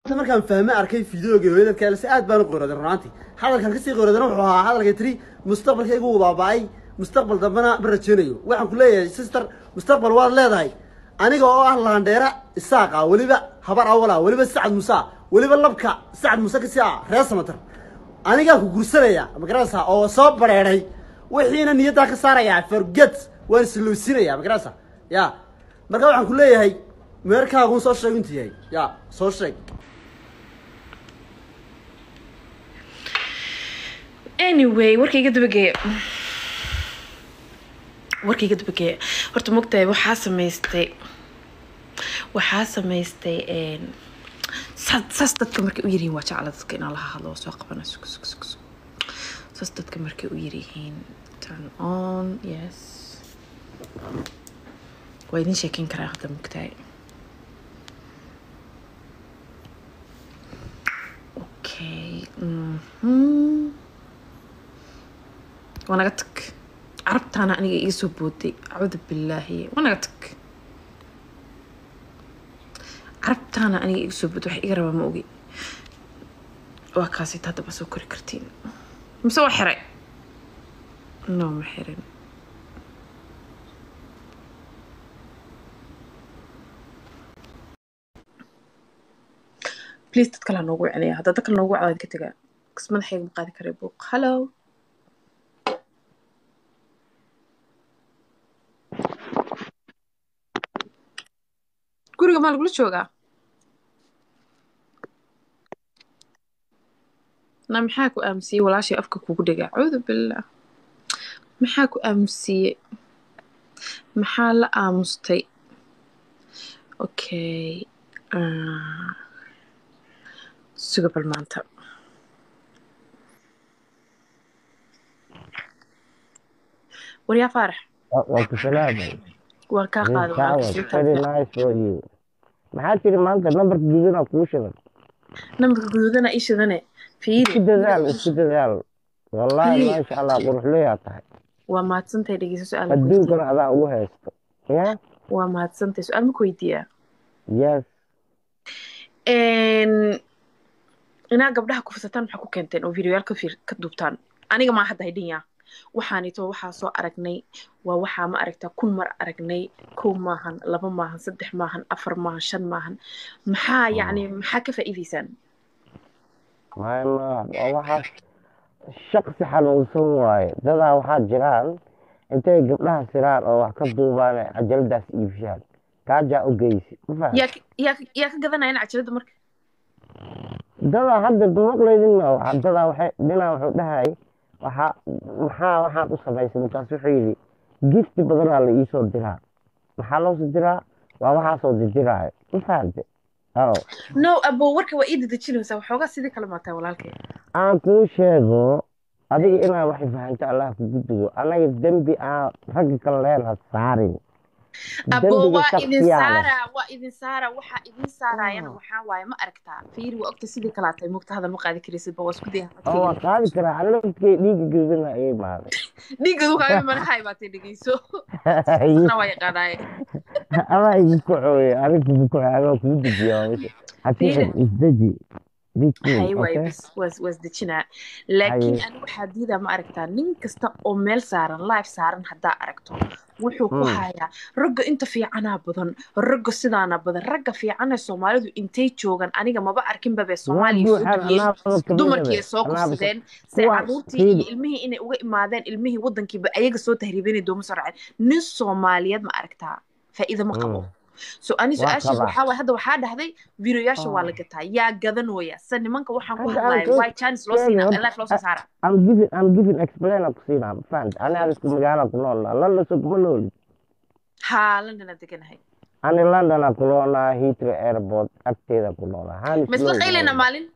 markaan fahme arkay fideoga hooyadadka else aad baan u qoraday runaantii hadalkan kasii qoradana wuxuu ahaa hadalka tiri mustaqbalkaygu uu baaba'ay mustaqbal dambena ma rajeynayo waxaan ku leeyahay sister mustaqbal waad leedahay aniga oo ah laandheera isaaqa weliba habar awala weliba sacad musa weliba labka sacad muse kasi ah reer samatar anigaa ku gursanaya magarasa oo soo bareeray wixiina niyaddaa ka saaraya forget waan isluusinaya magarasa ya marka waxaan ku leeyahay meerkaagun soo sheeg intu yahay ya soo sheeg anyway warkayga dabageeya warkayga dabageeya horta mogtahay waxaa samaystay waxaa samaystay saas saas dadka markay u yiryihiin waa jecla dadka inaan laha hadlo soo qabana sug sug sug sug saas dadka markay u yiryihiin turn on yes waa idin sheekeyn karaa hadda mogtahay okay mhm waa naga tag carabtaana aniga iga soo booday acuudu billaahi waa naga tag carabtaana aniga iga soo booday wax iga rabaa ma ogi waa kaasita haddaba soo kori kartiin mise waa xiray no ma xirin please dad kale ha noogu wicnaya haddaa dad kale noogu wacdaa idinka tagaa kas madaxayga ma qaadi karay buuq hello guriga maa lagula joogaa na maxaa ku aamusiyey walaashay afka kugu dhegaa acuudu billah maxaa ku aamusiyey maxaa la aamustay okay suga bal maanta waryaa faarax waa ku salaamay waan kaa qaada That was very nice for you. maxaa tiri maanta nambarka gududan kuu shidan nambarka guduudana ii shidane fiiri isku dadaal isku dadaal wallaahi Fiiri. maasha allah quruxleyaa tahay waa mahadsantahay dhegeyso su-aal ma ku weydiiyaa adduunkana adaa ugu haysto ya waa mahadsantahay su-aal ma ku weydiiyaa yes inaa gabdhaha kufsataan maxaa ku keenteen oo videoyaal ka fiir ka duubtaan aniga maa hadda haydhinya waxaanito waxaa soo aragnay waa waxaa ma aragtaa kun mar aragnay kow maahan laba maahan saddex maahan afar maahan shan maahan maxaa yacni maxaa ka faa'iidaysaan my ma waa waxaas shaqsi xanuunsan waaye dadaa waxaa jiraan intay gabdhaha siraan oo wax ka duubaan ay cajaladaas iibshaan kaajaa u geysi ma fahan yaa ka- yaa ka- yaa ka gadanayana cajalada marka dadaa hadda maqlaydinma waxa dadaa waxay dhinaa wuxuu dhahay waxaa maxaa waxaan u samaysay markaas wuxuu yidhi gifti badanaa la iisoo diraa maxaa loo soo diraa waa waxaasoo didiraayo ma fahante ao no abo warka waa ii dadejinaysaa waxoogaa sidii kale maataa walaalkay aan kuu sheego adiga inaa waxay fahanta allah kugu dugo anaga dembi aan ragga kale leenha saarin abo dembiga waa idin shaksiyaa leh saara waa idin saara waxaa idin saarayana waxaa waaye ma aragtaa fiiri waa ogta sidii kale atay mugta hadal ma qaadi karaysid ba waa isku daya oo waa qaadi karaa anagkay dhiiga gudana ay imaaday dhiigadu kaaga madaxay baatay dhegeyso na waa yaqaanaaye adaa igu kacooye aniga kugu kacooye anaa kugu dejiya hatixin isdeji be cool hay waay okay bas waa waa isdejinaa laakiin haye ani waxaa diidaa ma aragtaa nin kasta oo meel saaran live saaran haddaa aragto wuxuu ku Mm. hayaa ragga inta fiicanaa badan ragga sidaana badan ragga fiicana soomaalidu intay joogan aniga maba arkinba bee waa soomaaliya soo buuxaan degiyeen anaaba kamid dumarkii ay soo anaaba kufsadeen se kuwa caruurtii iyo fiiri ilmihii inay uga imaadeen ilmihii wadankiiba ayaga soo tahriibinay dooma soo raaceen nin soomaaliyeed ma aragtaa faa'iido ma qabo Mm. so ani waa su-aashiis qabaa waxaa waay hadda waxaa dhahday videoyaasha waa la Oh. gataa yaa gadanooya se nimanka waxaan ku hadda aan hadlaaya kuu why chance loo sheegay siinaa horta life loo soo saara I'm giving I'm giving explain aan ku siinaa ma fahanta ani aad isku magaala ku noolnaa london soo kuma nooli haa london aan deganahay ani london aan ku noolnaa heathrow airport agteeda ku noolnaa ma hanis isla low qayleyna noolnaa maalin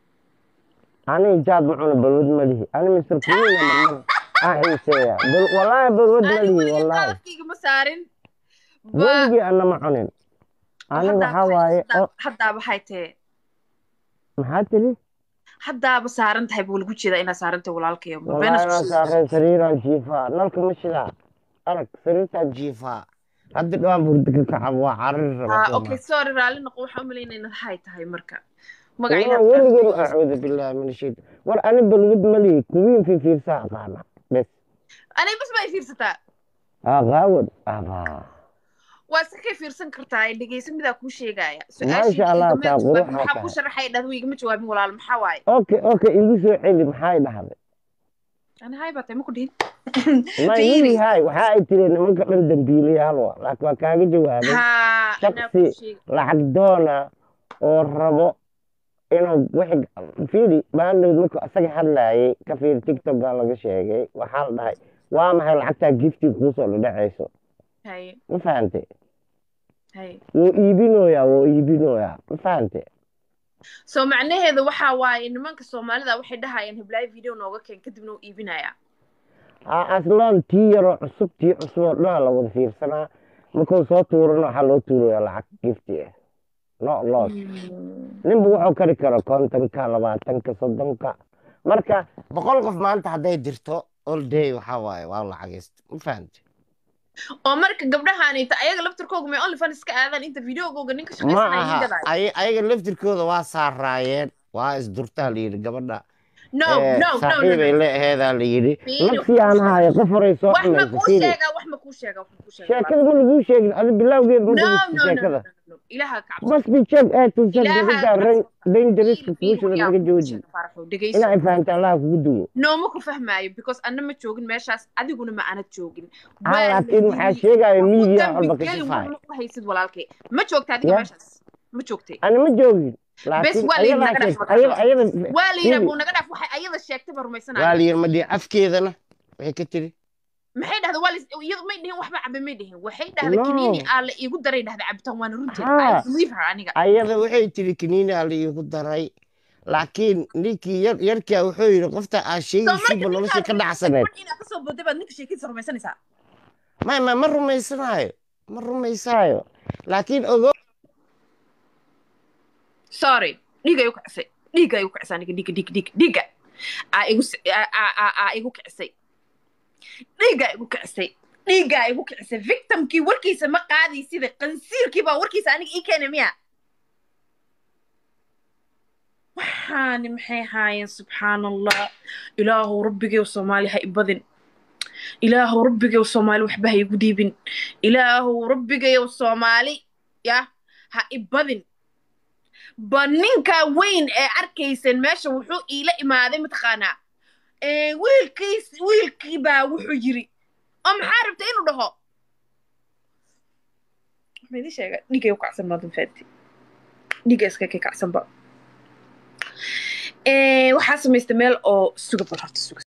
ani jaad ma cuno balwad ma lihi ani mr queen marmar aan xiiseeya bal wallaahi balwad ma ani lihi weligay wallaahi qalafkayga ma saarin ba weligii ana ma cunin ani haddaa waxaa baxay waaye haddaa o haddaa baxay tee maxaa tiri haddaaba saaran tahay buu lagu jeedaa inaad saaran tahay walaalkayo ma beenas wallaahi ku waan sheegaysaa saareen sariiraan jiifaa nalka ma shidaa arag sariirtaan jiifaa hadda dhawaan burda ka kaca waa carari Ah, raba okay sorry raalli noqo waxaan u malaynaya inaad hay tahay marka والله magaciina ولقي أعوذ بالله من الشيطان war ani balwad mali kuwiin fi fiirsaa aqaana bes aniga bas bay fiirsataa aqaawad aqaa waa si kay fiirsan kartaa ee dhegeysa midaa kuu sheegaya Maasha Allah, taa qurux maxaa tahay. ku sharaxay dhahda igama jawaabin walaal maxaa waaye okay okay igu soo celi maxay dhahday ani hay baa tahay ma ku dhihin ma Fiiri. yiri hay waxa ay tiri nimanka dhan dambiilayaal wa laakiin waa kaaga jawaabay ha anaa shaksi kuu sheega lacag doona oo rabo inuu wixii fiiri maandhow markuu asaga hadlaayay ka fiiri tiktok baa laga sheegay waxaa la dhahay waa maxay lacagtaa gifti kuusoo dhadhacayso haye ma fahante haye wuu iibinoyaa wuu iibinoyaa ma fahante so macnaheeda waxaa waaye nimanka soomaalida waxay dhahayaan heblaayo video nooga keen kadibna uu iibinaya ha aslaan tii yaroo cusub tii cusub oo dhanaa la wada fiirsanaa markuu soo tuurana waxaa loo tuurayaa lacag gifti ah no loss ninba wuxuu kari karo kontonka labaatanka soddonka marka boqol qof maanta hadday dirto all day waxaa waaye waa lacagaysta ma fahamte oo marka gabdhahaanita ayaga laftirkooga may only fans ka aadaan inta videogooga ninka ma shaqaysanaya aha gadaayo ay- ayaga laftirkooda waa saaraayeen waa isdurtaa la yidhi gabadha no Eh, no no no saaxiibay no leeheedaa la yidhi Fiiri, nafsi aan hayo qof horay soo wax ma xumaysa kuu fiiri sheegaa wax ma kuu sheegaa wax ma kuu sheegaa sheekada ma laguu sheegin adi bilowgeed ma no dhegeysta no no no sheekada no no ilaaha ka cabso must be check ee tusan ilaaha gabadha ka ran cabso dangerouska fiiri fiiri kuushada yaa naga kuu jooji sheega faaraxow dhegeyso inay fahamta allaha kugu duwo nooma ku fahmaayo because anna ma joogin meeshaas adiguna ma aanad joogin ah waa la laakiin waxaa yiri sheegaya ku miidiya dambi walba ka geli sifaay war ma u haysid walaalkay ma joogta adiga ya meeshaas ma joogtay ani ma joogin bes laakiin waa la yiri ayadaa naga dhaaf sheegta ayada markaas ayada waa la yiri fiiri buu naga dhaaf waxay ayada sheegtay ba waa rumaysanaya la yiri madii afkeedana waxay ka tiri maxay dhahday waa la iyadu may dhihin waxba cabe may dhihin waxay dhahday kiniini no aa la iigu daray dhahday cabitaan waana runteed i ha believe her aniga ayada waxay tiri kiniini aa la iigu daray laakiin ninkii yar yarkaa wuxuu yidhi qofta aa so sheegaysiiba marka nolosha ninkaad ka rumaysay dhacsaneed gabadh inaad kasoo booday baad ninka sheekadiisa rumaysanaysaa may ma ma rumaysanaayo ma rumaysaayo laakiin ogo sorry dhiiga igu kicisay dhiiga igu kicisay aniga dhiiga dhiiga dhiiga dhiiga aa igu s- aa aa- aa aa igu kicisay dhiiga igu kicisay dhiiga igu kicisay victimkii warkiisa ma qaadi sida qansiirkii baa warkiisa aniga ii keenay miya waxaani maxay haayeen subxaan allah ilaahu rabbigew soomaali ha ibadin ilaahu rabbigew soomaali waxba ha igu dhiibin ilaahu rabbigew soomaali ya ha ibadin ba ninka weyn ee arkayseen meesha wuxuu iila imaaday mataqaanaa ee, wiilkiis wiilkii baa wuxuu yiri oo maxaa rabta inuu dhaho ma idin sheega dhigay u kacsan maadan fahanti dhiga iska ka kacsanba Ee, waxaa samaystay meel oo suga bal horta suga